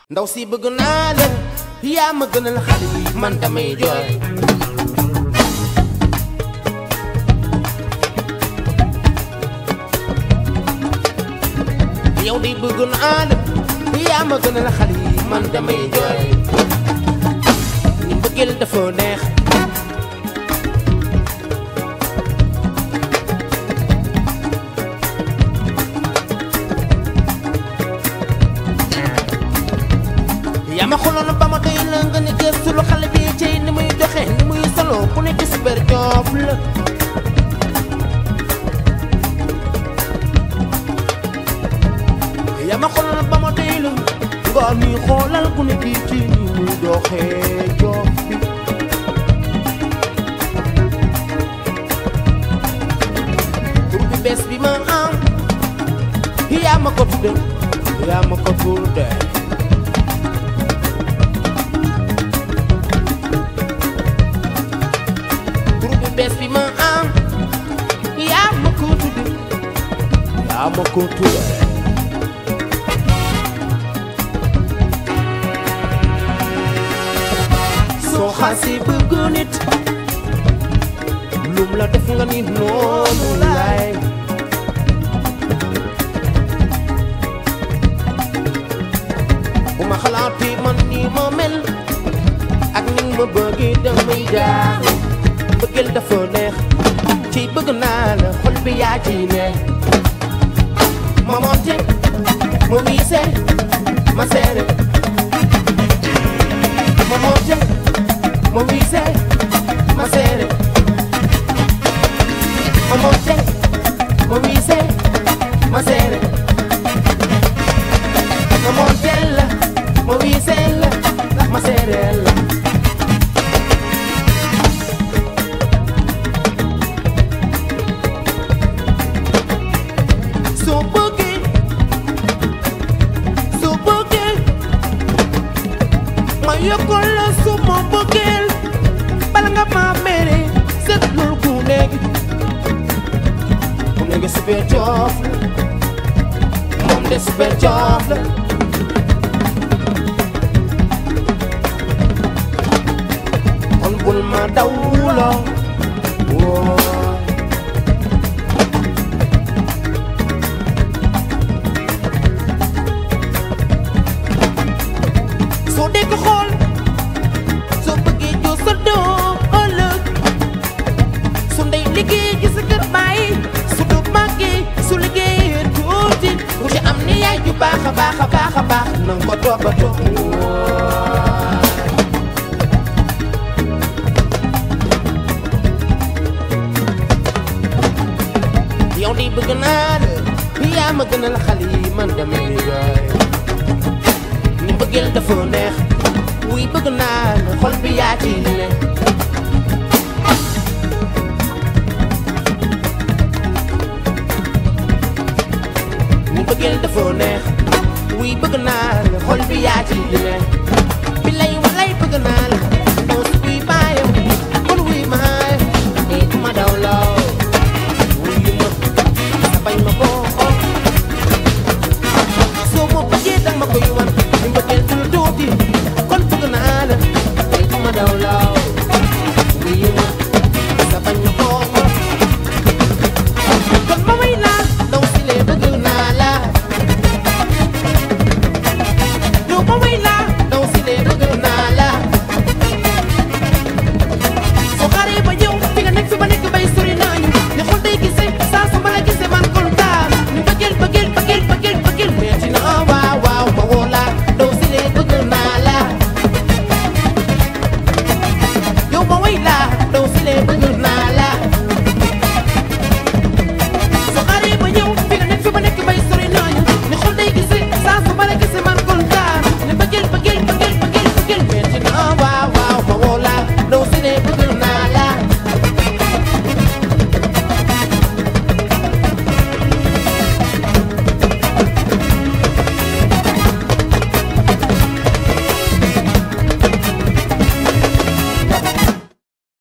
ndaw si bëgg naa la yaa ma gënal xale yi man damay jooy yow di bëgg naa la yaa ma gënal xale yi man damay jooy ni mbëggeel dafa neex yaa ma xooloon ba ma doy la nga ne gëstu lu xale bi ci ni muy doxe ni muy solo ku ne ci super joof la yaa ma xooloon ba ma doy la nga ni xoolal ku ne kii ci ni muy doxe joof bi tur bi bees bi ma am yaa ma ko tudde yaa ma ko tudde tur bu bees bi ma am yaa ma ko tudde yaa ma ko tudde soo xasi bëgg nit lum la def nga ni noonu laay bu ma xalaatee man ni ma mel ak ni ma bëggee damay jaar bëggeel dafa neex ci bëgg naa la xol bi yaa ci ne ma monte ma wiise ma seere ma monte ma wiise ma seere ma monte ma wiise ma seere ma monte la ma wiise la ma seere la soo bëggee soo bëggee ma yokkal la su ma bëggeel bala nga ma mere seetlul ku nekk ku nekk super joof la moom de super joof la kon bul ma dawloo woo soo dee ko xool soo bëggee joo sa doom ëllëg su ndey liggéey ji sa kër bàyyi su du màggee su liggéeyee tuuti ku ci am ni yaay ju baax a baax a baax a baax nanga ko toppatoo yow di bëgg naa la yaa ma gënal xale yi man damay jooy ni bëggeel dafa neex wuy bëgg naa la xol bi yaa ci ne ni bëggeel dafa neex wuy bëgg naa la xol bi yaa ci ne bi lay walay bëgg naa la doo si wuy baayam kon wuy maay ni ma daw law wuy ma sa bañ ma ko xool soo ma bëggee danga ma koy